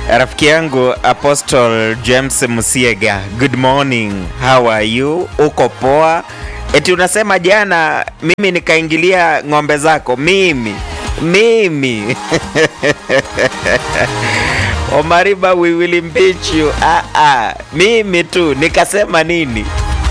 Rafiki yangu Apostle James Musiega, good morning, how are you? Uko poa? Eti unasema jana mimi nikaingilia ng'ombe zako, mimi mimi Omariba, we will impeach you. Ah, ah, mimi tu nikasema nini?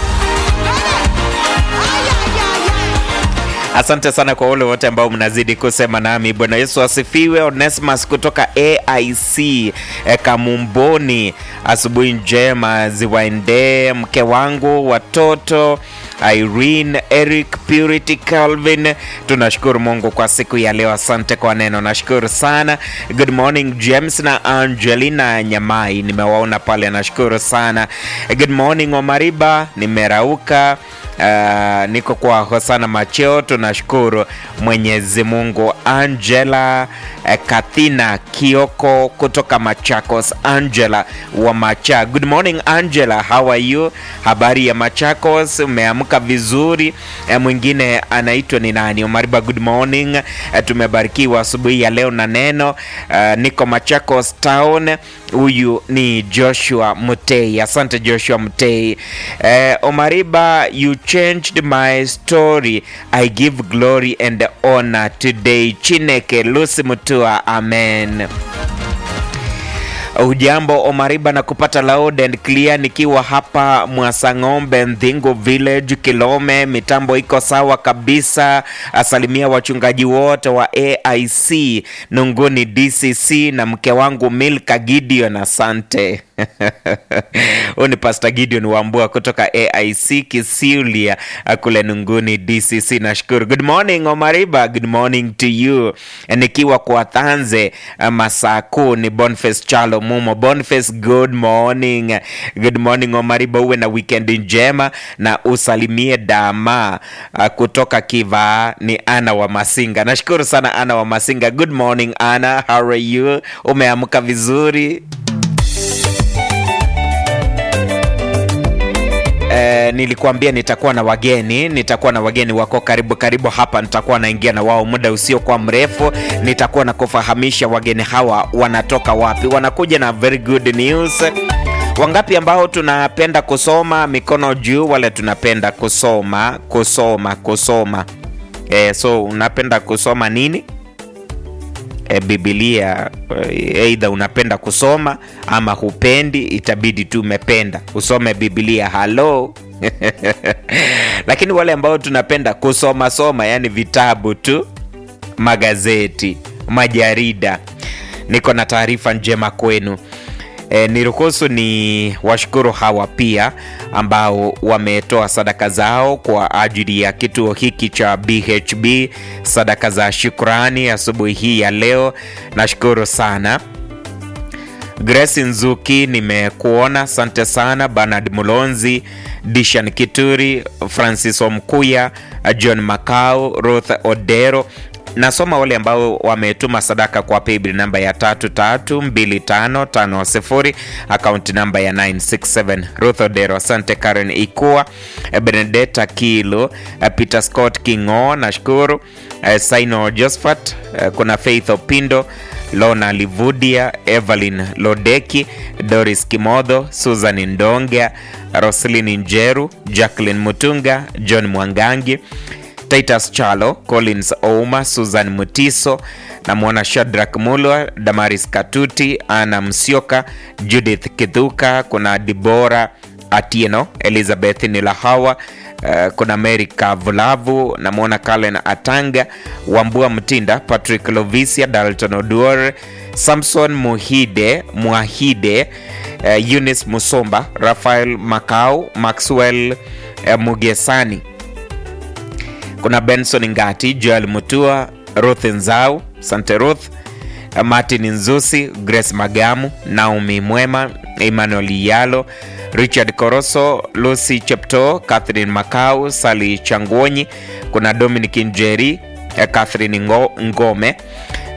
Asante sana kwa wale wote ambao mnazidi kusema nami. Bwana Yesu asifiwe. Onesmus kutoka AIC e, Kamumboni, asubuhi njema ziwaendee mke wangu, watoto Irene, Eric, Purity, Calvin. Tunashukuru Mungu kwa siku ya leo. Asante kwa neno, nashukuru sana. Good morning James na Angelina Nyamai, nimewaona pale, nashukuru sana. Good morning Omariba, nimerauka. Uh, niko kwa Hosana Macheo, tunashukuru Mwenyezi Mungu. Angela uh, Kathina Kioko kutoka Machakos, Angela wa Macha. Good morning Angela, how are you? Habari ya Machakos, umeamka vizuri? Uh, mwingine anaitwa ni nani? Omariba, good morning. Uh, tumebarikiwa asubuhi ya leo na neno. Uh, niko Machakos town. Huyu ni Joshua Mutei. Asante Joshua Mutei. Uh, Omariba, you changed my story. I give glory and honor today. Chineke Lucy Mutua, amen. Ujambo Omariba na kupata loud and clear nikiwa hapa Mwasang'ombe, Ndhingu Village, Kilome. Mitambo iko sawa kabisa. Asalimia wachungaji wote wa AIC Nunguni DCC na mke wangu Milka Gideon, asante. Huyu ni Pastor Gideon Wambua kutoka AIC Kisiulia kule Nunguni DCC. Nashukuru. Good morning Omariba, good morning to you. Nikiwa kwa Thanze masaa kuu ni Boniface Chalo Mumo. Boniface, good morning. Good morning Omariba, uwe na weekend njema na usalimie dama uh, kutoka Kiva ni Ana wa Masinga. Nashukuru sana Ana wa Masinga. Good morning Ana, how are you? Umeamka vizuri? Eh, nilikuambia nitakuwa na wageni, nitakuwa na wageni wako karibu karibu hapa, nitakuwa naingia na wao muda usiokuwa mrefu. Nitakuwa na kufahamisha wageni hawa wanatoka wapi, wanakuja na very good news. Wangapi ambao tunapenda kusoma? Mikono juu, wale tunapenda kusoma kusoma kusoma. Eh, so unapenda kusoma nini? E, Biblia aidha unapenda kusoma ama hupendi, itabidi tu umependa usome Biblia. Halo lakini wale ambao tunapenda kusoma soma, yani vitabu tu, magazeti, majarida, niko na taarifa njema kwenu. E, niruhusu ni washukuru hawa pia ambao wametoa sadaka zao kwa ajili ya kituo hiki cha BHB, sadaka za shukrani asubuhi hii ya leo. Nashukuru sana. Grace Nzuki, nimekuona, asante sana. Bernard Mulonzi, Dishan Kituri, Francis Omkuya, John Makau, Ruth Odero nasoma wale ambao wametuma sadaka kwa paybill namba ya 332550 akaunti namba ya 967 Ruth Odero, asante. Karen Ikua, Benedetta Kilo, Peter Scott Kingo, nashukuru. Saino Josephat, kuna Faith Opindo, Lona Livudia, Evelyn Lodeki, Doris Kimodho, Susan Ndonga, Roslin Njeru, Jacqueline Mutunga, John Mwangangi Titus Chalo, Collins Ouma, Susan Mutiso, namwona Shadrack Mulwa, Damaris Katuti, Ana Msioka, Judith Kithuka, kuna Dibora Atieno, Elizabeth Nilahawa, uh, kuna Mary Kavulavu, namwona Kalen Atanga, Wambua Mtinda, Patrick Lovisia, Dalton Oduor, Samson Muhide Mwahide, uh, Eunice Musomba, Rafael Makau, Maxwell uh, Mugesani kuna Benson Ngati, Joel Mutua, Ruth Nzau, Sante Ruth, Martin Nzusi, Grace Magamu, Naomi Mwema, Emmanuel Yalo, Richard Koroso, Lucy Chepto, Catherine Makau, Sali Changuonyi, kuna Dominic Njeri, Catherine Ngo, Ngome,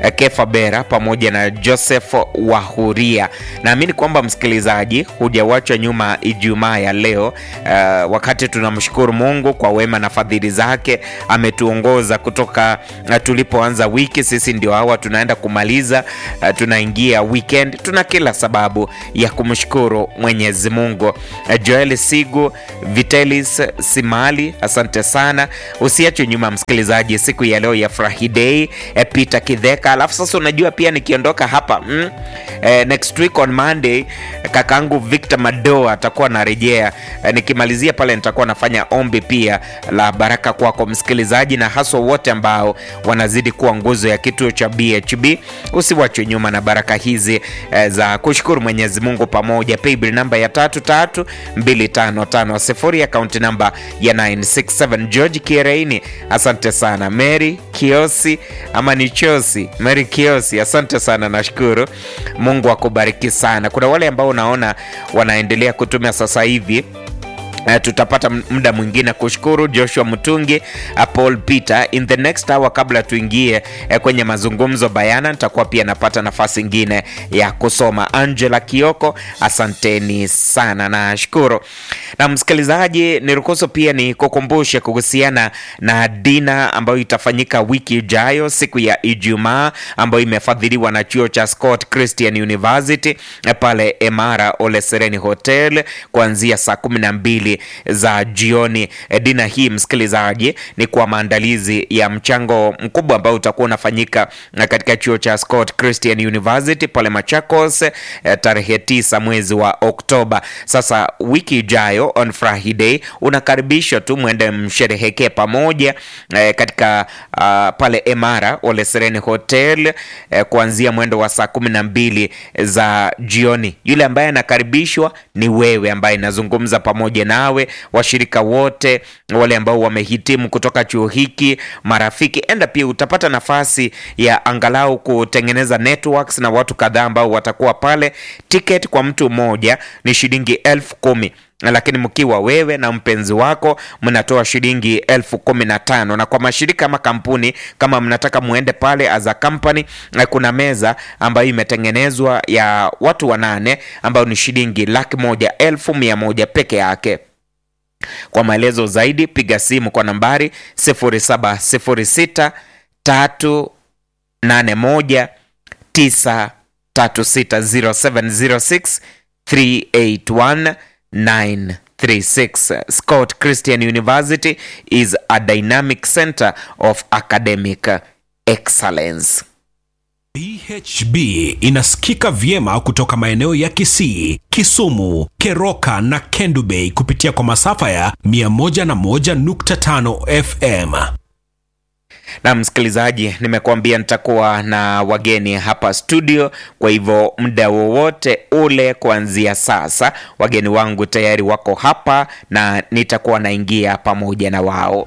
eh, Kefa Bera pamoja na Joseph Wahuria. Naamini kwamba msikilizaji, hujawachwa nyuma Ijumaa ya leo eh, wakati tunamshukuru Mungu kwa wema na fadhili zake. Ametuongoza kutoka eh, tulipoanza wiki, sisi ndio hawa tunaenda kumaliza eh, tunaingia weekend. Tuna kila sababu ya kumshukuru Mwenyezi Mungu. Eh, Joel Sigu, Vitalis Simali, asante sana. Usiachwe nyuma msikilizaji, siku ya leo ya Friday. Eh, Peter Kidheka, alafu sasa unajua pia nikiondoka hapa mm, eh, next week on Monday kakaangu Victor Mado atakuwa anarejea. Eh, nikimalizia pale nitakuwa nafanya ombi pia la baraka kwako msikilizaji, na haswa wote ambao wanazidi kuwa nguzo ya kituo cha BHB. Usiwachwe nyuma na baraka hizi eh, za kushukuru Mwenyezi Mungu pamoja. Paybill namba ya tatu tatu mbili tano tano sifuri, akaunti namba ya 967 George Kireini, asante sana. Mary Kiosi ama ni Chosi, Mary Kiosi, asante sana, nashukuru. Mungu akubariki sana. Kuna wale ambao unaona wanaendelea kutumia sasa hivi Uh, tutapata muda mwingine kushukuru Joshua Mutungi, uh, Paul Peter in the next hour. Kabla tuingie uh, kwenye mazungumzo bayana, nitakuwa pia napata nafasi ingine ya kusoma. Angela Kioko, asanteni sana, nashukuru. Na msikilizaji, niruhusu pia ni kukumbushe kuhusiana na dina ambayo itafanyika wiki ijayo siku ya Ijumaa, ambayo imefadhiliwa na chuo cha Scott Christian University uh, pale Emara Ole Sereni Hotel kuanzia saa kumi na mbili za jioni. Dina hii msikilizaji, ni kwa maandalizi ya mchango mkubwa ambao utakuwa unafanyika katika chuo cha Scott Christian University pale Machakos tarehe tisa mwezi wa Oktoba. Sasa wiki ijayo on Friday unakaribishwa tu mwende msherehekee pamoja eh, katika uh, pale Emara Ole Sereni Hotel eh, kuanzia mwendo wa saa kumi na mbili za jioni. Yule ambaye anakaribishwa ni wewe ambaye nazungumza pamoja nawe, washirika wote wale ambao wamehitimu kutoka chuo hiki, marafiki, enda pia utapata nafasi ya angalau kutengeneza networks na watu kadhaa ambao watakuwa pale. Ticket kwa mtu mmoja ni shilingi elfu kumi lakini mkiwa wewe na mpenzi wako mnatoa shilingi elfu kumi na tano na kwa mashirika ama kampuni kama mnataka muende pale as a company, kuna meza ambayo imetengenezwa ya watu wanane ambayo ni shilingi laki moja elfu mia moja peke yake. Kwa maelezo zaidi piga simu kwa nambari 0706 381 936 0706 381 936. Scott Christian University is a dynamic center of academic excellence. BHB inasikika vyema kutoka maeneo ya Kisii, Kisumu, Keroka na Kendu Bay kupitia kwa masafa ya 101.5 FM. Na msikilizaji, nimekuambia nitakuwa na wageni hapa studio, kwa hivyo muda wowote ule kuanzia sasa, wageni wangu tayari wako hapa na nitakuwa naingia pamoja na wao.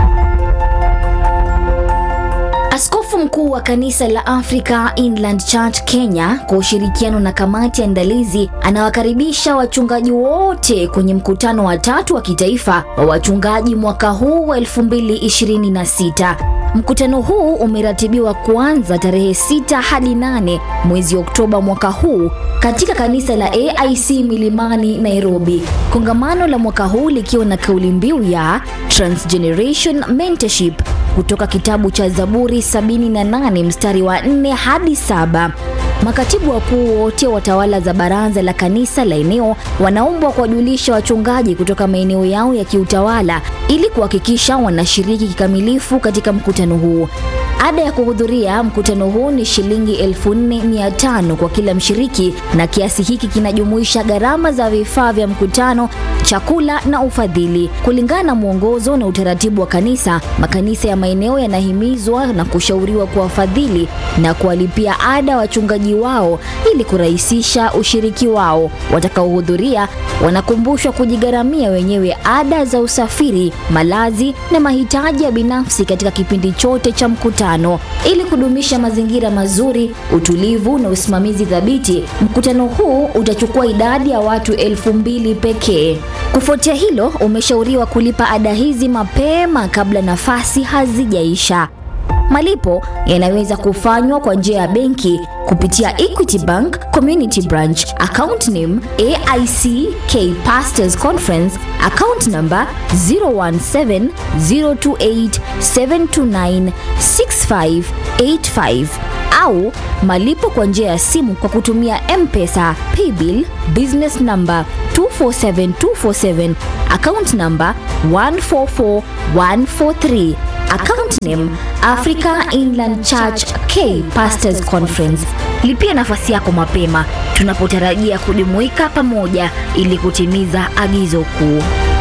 Askofu mkuu wa kanisa la Africa Inland Church Kenya kwa ushirikiano na kamati ya andalizi anawakaribisha wachungaji wote kwenye mkutano wa tatu wa kitaifa wa wachungaji mwaka huu wa 2026. Mkutano huu umeratibiwa kuanza tarehe 6 hadi 8 mwezi Oktoba mwaka huu katika kanisa la AIC Milimani, Nairobi. Kongamano la mwaka huu likiwa na kauli mbiu ya Transgeneration Mentorship kutoka kitabu cha Zaburi 78 mstari wa 4 hadi saba. Makatibu wakuu wote wa tawala za baraza la kanisa la eneo wanaombwa kuwajulisha wachungaji kutoka maeneo yao ya kiutawala ili kuhakikisha wanashiriki kikamilifu katika mkutano huu. Ada ya kuhudhuria mkutano huu ni shilingi 4500 kwa kila mshiriki, na kiasi hiki kinajumuisha gharama za vifaa vya mkutano, chakula na ufadhili. Kulingana na mwongozo na utaratibu wa kanisa, makanisa ya maeneo yanahimizwa na kushauriwa kuwafadhili na kuwalipia ada wachungaji wao ili kurahisisha ushiriki wao. Watakaohudhuria wanakumbushwa kujigharamia wenyewe ada za usafiri, malazi na mahitaji ya binafsi katika kipindi chote cha mkutano. Ili kudumisha mazingira mazuri, utulivu na usimamizi thabiti, mkutano huu utachukua idadi ya watu elfu mbili pekee. Kufuatia hilo, umeshauriwa kulipa ada hizi mapema kabla nafasi hazijaisha. Malipo yanaweza kufanywa kwa njia ya benki kupitia Equity Bank Community Branch, account name AIC K Pastors Conference, account number 0170287296585 au malipo kwa njia ya simu kwa kutumia M-Pesa, Paybill, business number 247247, account number 144143, account name Africa Inland Church K Pastors Conference. Lipia nafasi yako mapema tunapotarajia kujumuika pamoja ili kutimiza agizo kuu.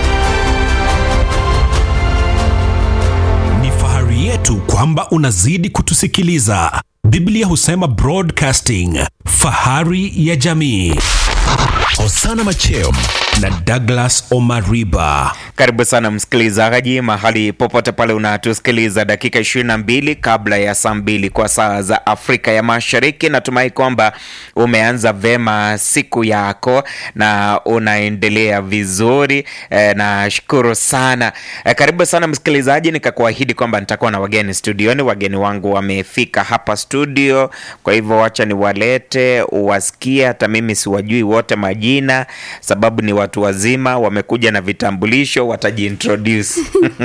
Ni fahari yetu kwamba unazidi kutusikiliza. Biblia husema broadcasting, fahari ya jamii. Osana Machem na Douglas Omariba. Karibu sana msikilizaji, mahali popote pale unatusikiliza, dakika 22 kabla ya saa mbili kwa saa za Afrika ya Mashariki. Natumai kwamba umeanza vema siku yako na unaendelea vizuri e, nashukuru sana e, karibu sana msikilizaji, nikakuahidi kwamba nitakuwa na wageni studioni. Wageni wangu wamefika hapa studio, kwa hivyo wacha niwalete uwasikie. Hata mimi siwajui wote majina, sababu ni watu wazima, wamekuja na vitambulisho, watajiintroduce.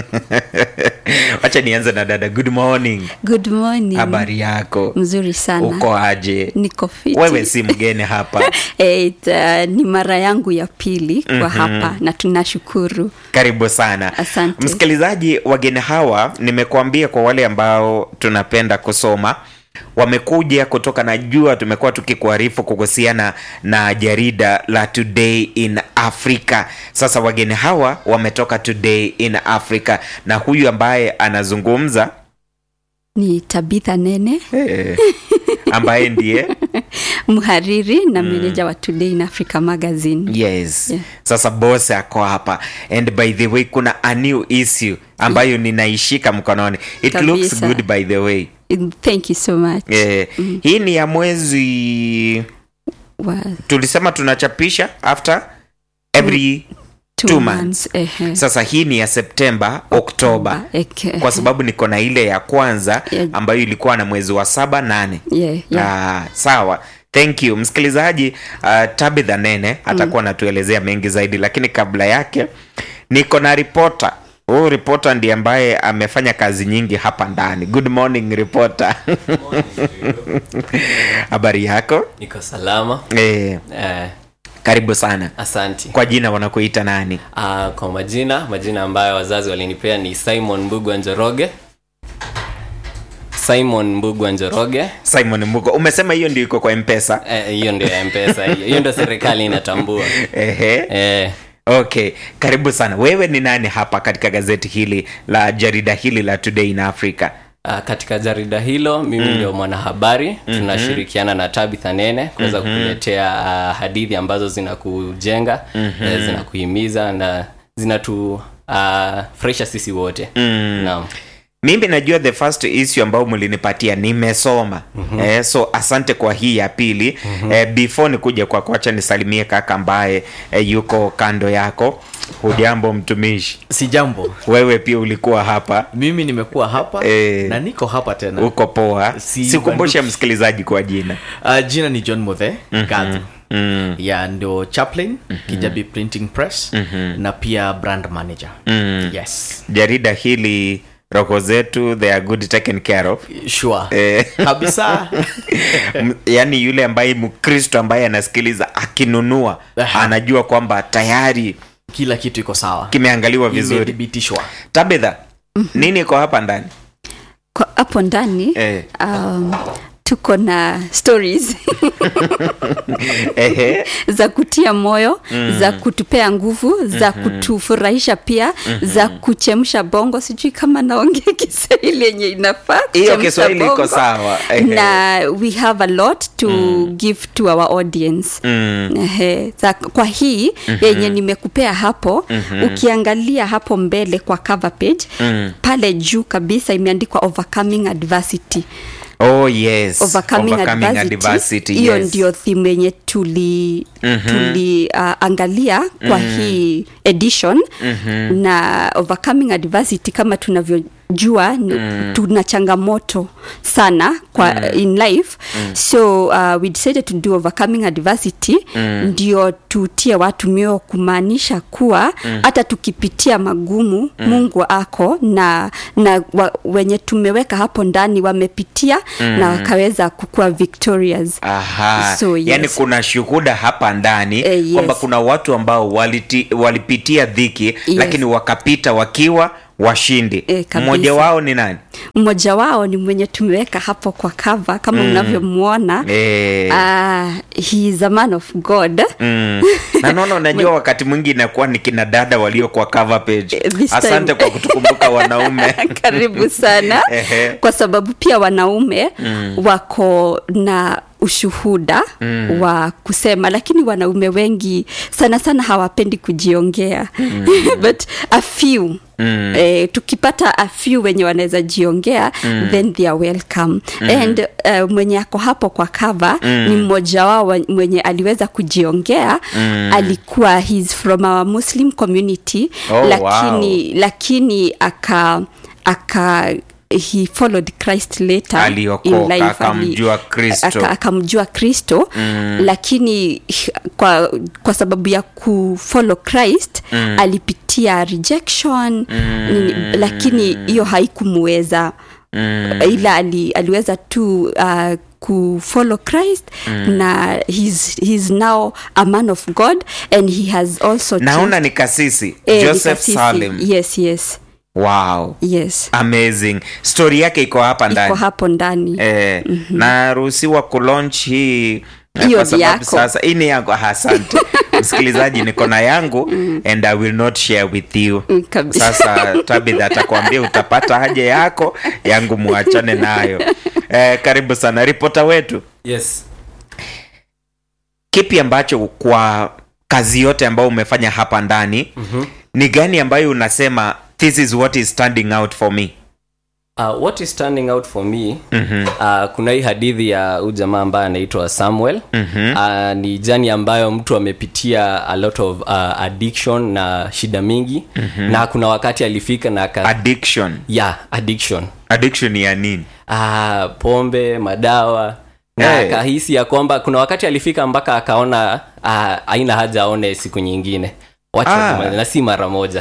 Wacha nianze na dada. Good morning, Good morning. habari yako? Mzuri sana. Uko aje? Niko fiti. Wewe si mgeni hapa, Eh, it, uh, ni mara yangu ya pili kwa hapa na tunashukuru. karibu sana Asante. msikilizaji. Wageni hawa nimekuambia, kwa wale ambao tunapenda kusoma wamekuja kutoka, najua tumekuwa tukikuarifu kuhusiana na jarida la Today in Africa. Sasa wageni hawa wametoka Today in Africa, na huyu ambaye anazungumza Ni Tabitha Nene, eh, ambaye ndiye mhariri na meneja wa Today in Africa Magazine. yes Yeah. sasa boss ako hapa and by the way kuna a new issue ambayo ninaishika mkononi it looks Kabisa. good by the way Thank you so much. eh, hii ni ya mwezi Wa, tulisema tunachapisha after every two, two months. months. Ehe. sasa hii ni ya septemba oktoba Eke. kwa sababu niko na ile ya kwanza Yeah. ambayo ilikuwa na mwezi wa saba nane Yeah, yeah. Ah, sawa thank you msikilizaji uh, tabitha nene atakuwa anatuelezea mengi zaidi lakini kabla yake niko na ripota huyu ripota ndiye ambaye amefanya kazi nyingi hapa ndani good morning ripota habari yako niko salama eh, eh, karibu sana asanti kwa jina wanakuita nani uh, kwa majina majina ambayo wazazi walinipea ni simon mbugwa njoroge simon mbugwa njoroge simon mugo umesema hiyo ndio iko kwa mpesa Eh, hiyo ndio ya mpesa hiyo hiyo ndio serikali inatambua ehe eh, okay karibu sana wewe ni nani hapa katika gazeti hili la jarida hili la today in africa uh, katika jarida hilo mimi ndio mwanahabari tunashirikiana na tabitha nene kuweza kukuletea uh, hadithi ambazo zinakujenga eh, zinakuhimiza na zinatu uh, fresha sisi wote naam mimi najua the first issue ambayo mlinipatia nimesoma mm-hmm. eh, so asante kwa hii ya pili mm-hmm. eh, before nikuja kwa kwacha nisalimie kaka ambaye eh, yuko kando yako hujambo mtumishi si jambo wewe pia ulikuwa hapa mimi nimekuwa hapa Eh. na niko hapa tena uko poa Si sikumbushe banduki. msikilizaji kwa jina uh, jina ni john mothe gadhu mm. ya ndio chaplain kijabi printing press na pia brand manager Mm. yes jarida hili roho zetu they are good taken care of sure Eh. kabisa M- yaani yule ambaye mkristo ambaye anasikiliza akinunua Aha. anajua kwamba tayari kila kitu iko sawa kimeangaliwa vizuri imethibitishwa tabitha nini iko hapa ndani Kwa- hapo ndani Eh. um, tuko na stories Ehe. za kutia moyo mm. za kutupea nguvu za mm-hmm. kutufurahisha pia mm-hmm. za kuchemsha bongo sijui kama naongea kiswahili yenye inafaa hiyo kuchemsha kiswahili iko bongo. sawa Ehe. na we have a lot to mm. give to our audience Mm. Ehe, za, kwa hii mm-hmm. yenye nimekupea hapo mm-hmm. ukiangalia hapo mbele kwa cover page mm. pale juu kabisa imeandikwa overcoming adversity oh yes overcoming, Overcoming adversity adversity, hiyo yes. ndio theme yenye tuli mm-hmm. tuli uh, angalia kwa mm-hmm. hii edition mm-hmm. na overcoming adversity kama tunavyo tunajua mm. tuna changamoto sana kwa mm. in life mm. so uh, we decided to do overcoming adversity mm. ndio tutie watu mioyo kumaanisha kuwa hata tukipitia magumu mm. mungu ako na na wa, wenye tumeweka hapo ndani wamepitia mm. na wakaweza kukua victorious Aha. So, yes. yani kuna shuhuda hapa ndani Eh, yes. kwamba kuna watu ambao waliti, walipitia dhiki lakini wakapita wakiwa washindi Eh, kabisa. mmoja wao ni nani mmoja wao ni mwenye tumeweka hapo kwa kava kama mm. unavyomwona Eh. uh, he is a man of god Mm. na naona unajua wakati mwingi inakuwa ni kina dada walio kwa cover page Eh, this time- asante kwa kutukumbuka wanaume karibu sana Ehe. kwa sababu pia wanaume mm. wako na ushuhuda mm. wa kusema lakini wanaume wengi sana sana hawapendi kujiongea mm. but a few Mm. Eh, tukipata a few wenye wanaweza jiongea mm. then they are welcome mm. and uh, mwenye ako hapo kwa cover mm. ni mmoja wao wa- mwenye aliweza kujiongea mm. alikuwa he's from our muslim community Oh, lakini lakini aka aka he followed christ later Aliokoka, in life. akamjua Ali- Kristo. aka- akamjua kristo mm. lakini h- kwa, kwa sababu ya kufollow christ mm. alipitia rejection mm. nini, lakini hiyo haikumuweza mm. ila ali, aliweza tu uh, kufollow christ mm. na he's, he's now a man of god and he has also naona ni kasisi Eh, joseph nikasisi. salim yes yes wow yes amazing story yake iko hapa iko ndani hapo ndani eh, naruhusiwa kulaunch hii eh, Hiyo kwa ni sababu yako. sasa hii ni yangu Ah, asante msikilizaji niko na yangu and i will not share with you Mm, kabisa. sasa tabitha atakwambia utapata haja yako yangu muachane nayo eh, karibu sana ripota wetu yes kipi ambacho kwa kazi yote ambayo umefanya hapa ndani mm-hmm. ni gani ambayo unasema this is what is standing out for me Uh, what is standing out for me mm-hmm. uh, kuna hii hadithi ya huyu jamaa ambaye anaitwa samuel mm-hmm. uh, ni jani ambayo mtu amepitia a lot of uh, addiction na shida mingi mm-hmm. na kuna wakati alifika na aka, addiction yeah, addiction addiction ya nini uh, pombe madawa na Hey. akahisi ya kwamba kuna wakati alifika mpaka akaona uh, aina haja aone siku nyingine wacha Ah. tumalize, na si mara moja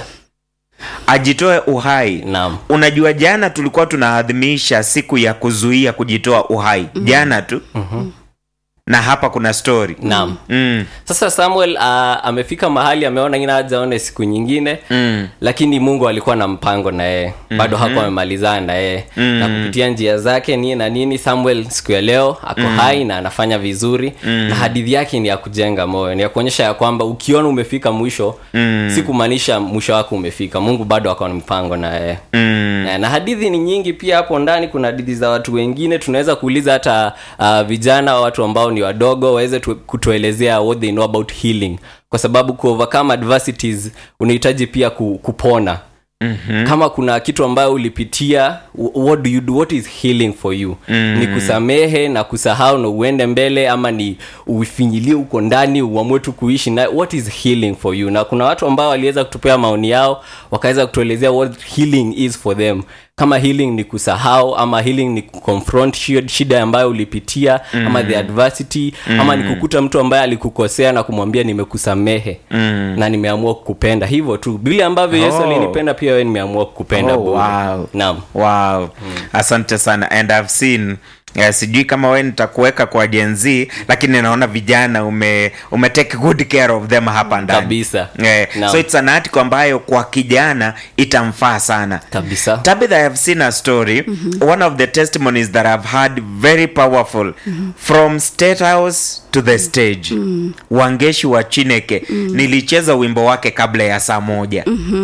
ajitoe uhai naam unajua jana tulikuwa tunaadhimisha siku ya kuzuia kujitoa uhai mm-hmm. jana tu mm-hmm. na hapa kuna story naam mm. sasa samuel uh, amefika mahali ameona ina haja aone siku nyingine Mm. lakini mungu alikuwa na mpango na yeye bado mm-hmm. hakuwa amemalizana na yeye mm-hmm. na kupitia njia zake nini na nini samuel siku ya leo ako mm-hmm. hai na anafanya vizuri mm-hmm. na hadithi yake ni ya kujenga moyo ni ya kuonyesha ya kwamba ukiona umefika mwisho mm-hmm. si kumaanisha mwisho wako umefika mungu bado akawa na mpango na yeye Mm. na, na hadithi ni nyingi pia hapo ndani kuna hadithi za watu wengine tunaweza kuuliza hata uh, vijana watu ambao ni wadogo waweze tu, kutuelezea what they know about healing kwa sababu ku overcome adversities unahitaji pia ku, kupona Mm-hmm. kama kuna kitu ambayo ulipitia wh- what do you do what is healing for you mm-hmm. ni kusamehe na kusahau na uende mbele ama ni ufinyilie huko ndani uamue tu kuishi na what is healing for you na kuna watu ambao waliweza kutupea maoni yao wakaweza kutuelezea what healing is for them kama healing ni kusahau ama healing ni kuconfront shi- shida ambayo ulipitia mm. ama the adversity mm. ama ni kukuta mtu ambaye alikukosea na kumwambia nimekusamehe mm. na nimeamua kukupenda hivyo tu vile ambavyo yesu Oh. alinipenda pia wewe nimeamua kukupenda Oh, bure. wow. naam wow mm. asante sana and i've seen Uh, sijui kama we nitakuweka kwa jenz lakini naona vijana ume, ume take good care of them hapa ndani Kabisa. eh, Naam. so it's an article ambayo kwa kijana itamfaa sana kabisa Tabitha, I have seen a story. One of the testimonies that I've heard very powerful from State House to the stage. Wangeshi wa Chineke. Nilicheza wimbo wake kabla ya saa moja.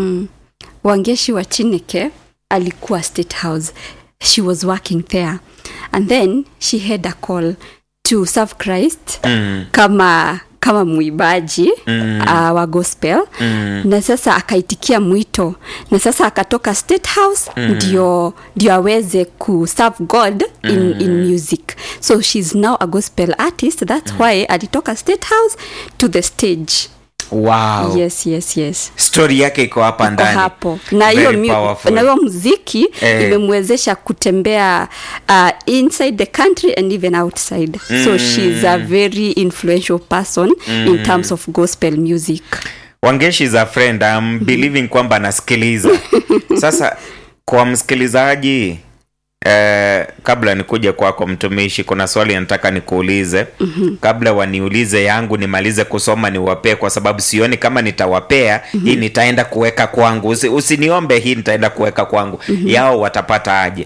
wangeshi wa chineke alikuwa state house she was working there and then she had a call to serve christ mm. kama kama mwimbaji mm. uh, wa gospel mm. na sasa akaitikia mwito na sasa akatoka state house mm. ndio ndio aweze ku serve god in, mm. in music so she's now a gospel artist that's mm. why alitoka state house to the stage wow yes yes yes story yake iko hapa Iko ndani hapo na hiyo Very mu- powerful. na hiyo muziki Eh. imemwezesha kutembea uh, inside the country and even outside so she's a very influential person in terms of gospel music wangeshi za friend I'm believing kwamba anasikiliza sasa kwa msikilizaji eh, kabla nikuja kwako mtumishi kuna swali nataka nikuulize mm-hmm. kabla waniulize yangu nimalize kusoma niwapee kwa sababu sioni kama nitawapea mm-hmm. hii nitaenda kuweka kwangu Usi, usiniombe hii nitaenda kuweka kwangu mm-hmm. yao watapata aje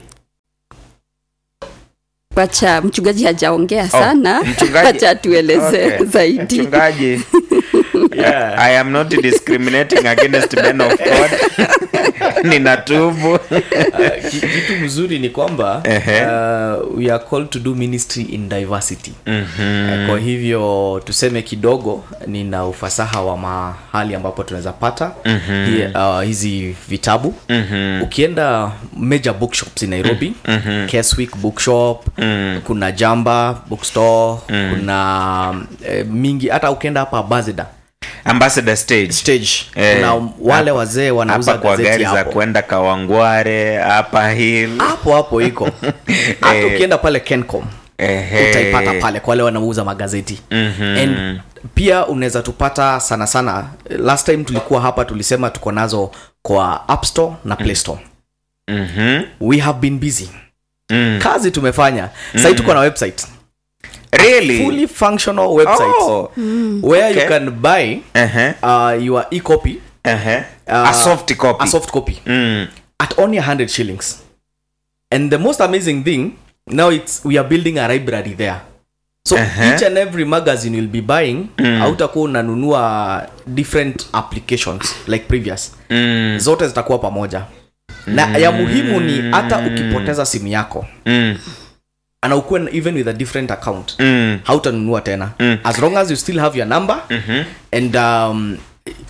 wacha mchungaji hajaongea sana mchungaji- wacha tueleze Okay. zaidi mchungaji Yeah. i am not discriminating against men of god ninatubu Ki- kitu mzuri ni kwamba Ehe. uh, we are called to do ministry in diversity mm-hmm. kwa hivyo tuseme kidogo nina ufasaha wa mahali ambapo tunaweza pata mm-hmm. uh, hizi vitabu mm-hmm. ukienda major bookshops in nairobi mm-hmm. keswick bookshop mm-hmm. kuna jamba bookstore mm-hmm. kuna eh, mingi hata ukienda hapa bazida ambassador stage stage Eh, kuna wale hapa- wazee wanauza hapa kwa gazeti gari za hapo kwenda kawangware hapa hill hapo hapo iko hata Eh. ukienda pale kencom Ehe. utaipata pale kwa wale wanauza magazeti mm-hmm. and pia unaweza tupata sana sana last time tulikuwa hapa tulisema tuko nazo kwa app store na play store Mhm. we have been busy Mm. kazi tumefanya sahii tuko na website really fully functional website oh. where Okay. you can buy Ehe. uh, your e-copy Ehe. uh, a soft copy a soft copy Mm. at only 100 shillings and the most amazing thing now it's we are building a library there so Uh-huh. each and every magazine you'll be buying mm. hautakuwa unanunua different applications like previous Mm. zote zitakuwa pamoja na ya muhimu ni hata ukipoteza simu yako Mm. ana ukuwe na- even with a different account Mm. hautanunua tena Mm. as long as you still have your number Mhm. and um,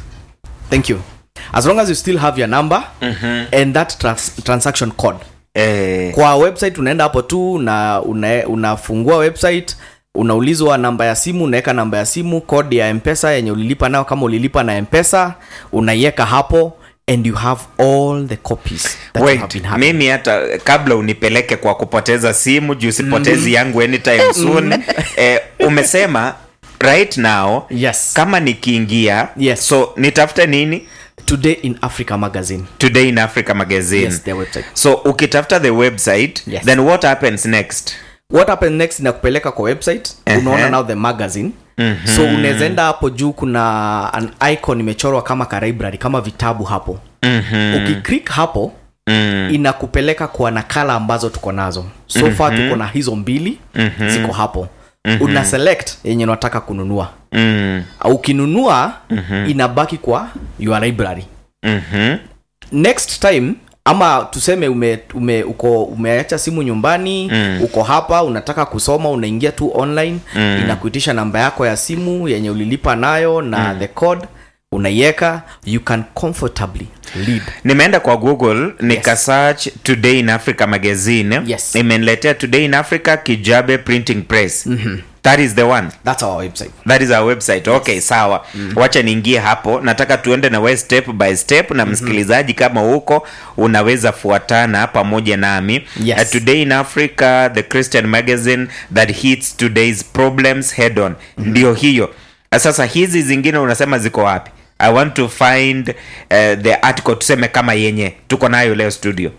thank you as long as you still have your number and that trans transaction code Eh. kwa website unaenda hapo tu na una, unafungua website unaulizwa namba ya simu unaweka namba ya simu code ya mpesa yenye ulilipa nayo kama ulilipa na mpesa unaiweka hapo and you have all the copies that you have wait been having. mimi hata kabla unipeleke kwa kupoteza simu juu sipotezi yangu anytime soon eh, umesema right now Yes. kama nikiingia Yes. so nitafute nini today in africa magazine today in africa magazine yes their website so ukitafuta the website Yes. then what happens next what happens next inakupeleka kwa website Ehe. unaona now the magazine mm-hmm. so unaweza enda hapo juu kuna an icon imechorwa kama ka library kama vitabu hapo mm-hmm. ukiclick hapo mm. inakupeleka kwa nakala ambazo tuko nazo so mm-hmm. far tuko na hizo mbili mm-hmm. ziko hapo mm-hmm. una select yenye unataka kununua Mm. ukinunua mm-hmm. inabaki kwa your library Mhm. next time ama tuseme ume, ume uko umeacha simu nyumbani mm. uko hapa unataka kusoma unaingia tu online mm. inakuitisha namba yako ya simu yenye ulilipa nayo na mm. the code unaiweka you can comfortably read nimeenda kwa google nika search today in africa magazine Yes. imeniletea today in africa kijabe printing press mm-hmm. that is the one that's our website that is our website okay sawa mm-hmm. wacha niingie hapo nataka tuende na we step by step na msikilizaji kama huko unaweza fuatana pamoja nami Yes. Uh, today in africa the christian magazine that hits today's problems head on mm-hmm. ndio hiyo Uh, sasa hizi zingine unasema ziko wapi i want to find uh, the article tuseme kama yenye tuko nayo leo studio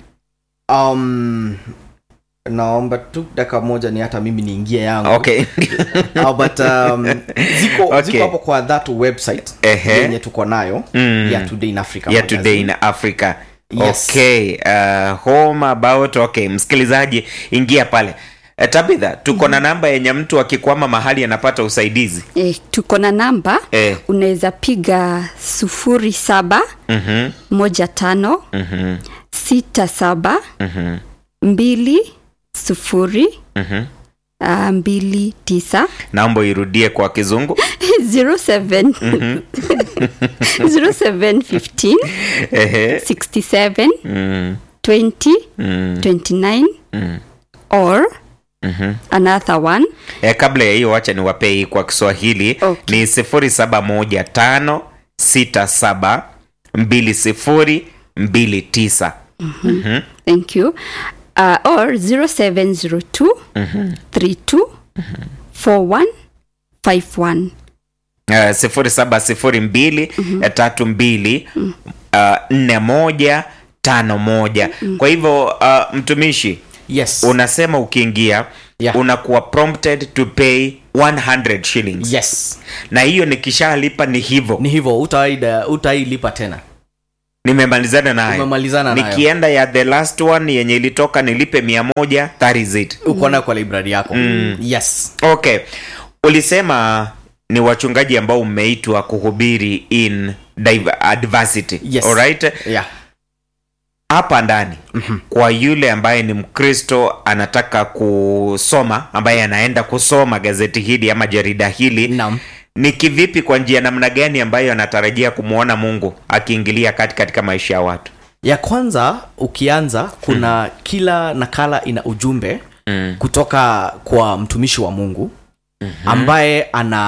um, naomba tu dakika moja ni hata mimi niingie yangu okay uh, but um, ziko, Okay. ziko hapo kwa that website Ehe. yenye tuko nayo Mm. ya today in africa yeah magazine. today in africa Yes. okay uh, home about okay msikilizaji ingia pale uh, tabitha tuko na namba yenye mtu akikwama mahali anapata usaidizi eh, tuko na namba Eh. unaweza piga sufuri saba Mhm, moja tano mhm, sita saba mhm, mbili sufuri mhm. uh, mbili tisa naomba irudie kwa kizungu 07 0715 Ehe. 67 Mm, 20 mm, 29 mm. or another one e, kabla ya hiyo wacha niwapee hii kwa kiswahili Okay. ni sifuri saba moja tano sita saba mbili sifuri mbili tisa thank you uh, or 0702 32 41 51 uh, sifuri saba sifuri mbili eh, tatu mbili uh, nne moja tano moja kwa hivyo uh, mtumishi yes unasema ukiingia Yeah. unakuwa prompted to pay 100 shillings yes na hiyo nikishalipa ni hivyo ni hivyo utaida utailipa tena nimemalizana nayo Umemalizana nayo. nikienda ya the last one yenye ilitoka nilipe mia moja that is it uko nayo kwa library yako yes okay ulisema ni wachungaji ambao umeitwa kuhubiri in div- adversity Yes. alright yeah hapa ndani mm-hmm. kwa yule ambaye ni mkristo anataka kusoma ambaye anaenda kusoma gazeti hili ama jarida hili Naam. ni kivipi kwa njia namna gani ambayo anatarajia kumwona mungu akiingilia kati katika maisha ya watu ya kwanza ukianza kuna mm. kila nakala ina ujumbe mm. kutoka kwa mtumishi wa mungu mm-hmm. ambaye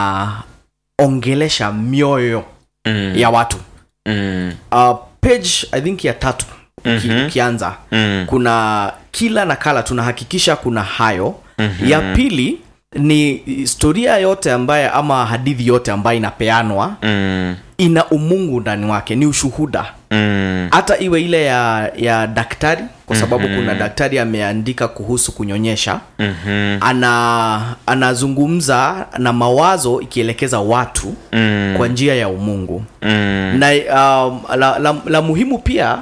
anaongelesha mioyo mm. ya watu Mm. uh, page i think ya tatu mm-hmm. ukianza Mm. kuna kila nakala tunahakikisha kuna hayo mm-hmm. ya pili ni historia yote ambaye ama hadithi yote ambayo inapeanwa Mm. ina umungu ndani wake ni ushuhuda Mm. hata iwe ile ya ya daktari kwa sababu mm-hmm. kuna daktari ameandika kuhusu kunyonyesha Mhm. ana anazungumza na mawazo ikielekeza watu Mm. kwa njia ya umungu Mm. na um, la, la, la muhimu pia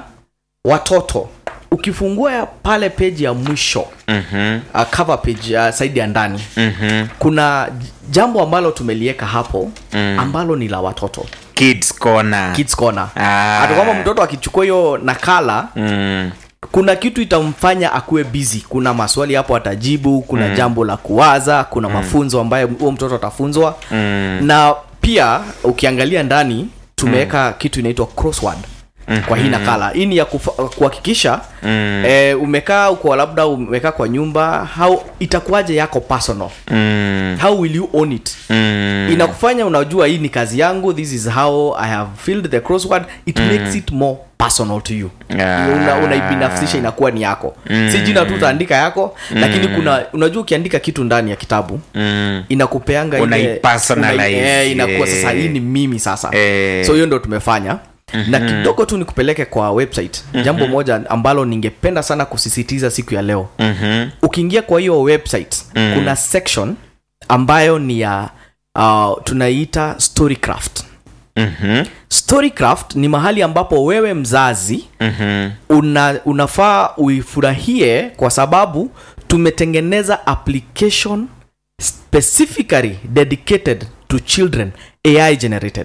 watoto ukifungua ya pale peji ya mwisho Mhm. uh, cover page uh, saidi ya ndani Mhm. kuna j- jambo ambalo tumelieka hapo mm. ambalo ni la watoto kids corner kids corner Ah. hata kwamba mtoto akichukua hiyo nakala Mm. kuna kitu itamfanya akuwe busy kuna maswali hapo atajibu kuna mm. jambo la kuwaza kuna mm. mafunzo ambayo huo mtoto atafunzwa Mm. na pia ukiangalia ndani tumeweka mm. kitu inaitwa crossword mm-hmm. kwa hii nakala hii ni ya kufa- kuhakikisha mm. eh, umekaa uko labda umekaa kwa nyumba how itakuwaje yako personal Mm. how will you own it Mm. inakufanya unajua hii ni kazi yangu this is how i have filled the crossword it mm. makes it more personal to you Ah. una, unaibinafsisha inakuwa ni yako mm. si jina tu utaandika yako mm. lakini kuna unajua ukiandika kitu ndani ya kitabu Mm. inakupeanga ile- Unaipersonalize, unai- eh, inakuwa eh. sasa hii ni mimi sasa Eh. so hiyo ndo tumefanya mm-hmm. na kidogo tu nikupeleke kwa website mm-hmm. jambo moja ambalo ningependa sana kusisitiza siku ya leo Mhm. ukiingia kwa hiyo website mm. kuna section ambayo ni ya uh, tunaiita storycraft Mhm. storycraft ni mahali ambapo wewe mzazi Mhm. una, unafaa uifurahie kwa sababu tumetengeneza application specifically dedicated to children ai generated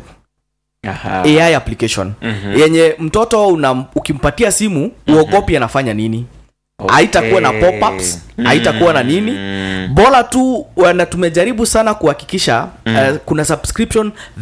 Aha. ai application mm-hmm. yenye mtoto una, ukimpatia simu uogopi anafanya nini Okay. haitakuwa na pop-ups haitakuwa na nini bora tu wana tumejaribu sana kuhakikisha uh, kuna subscription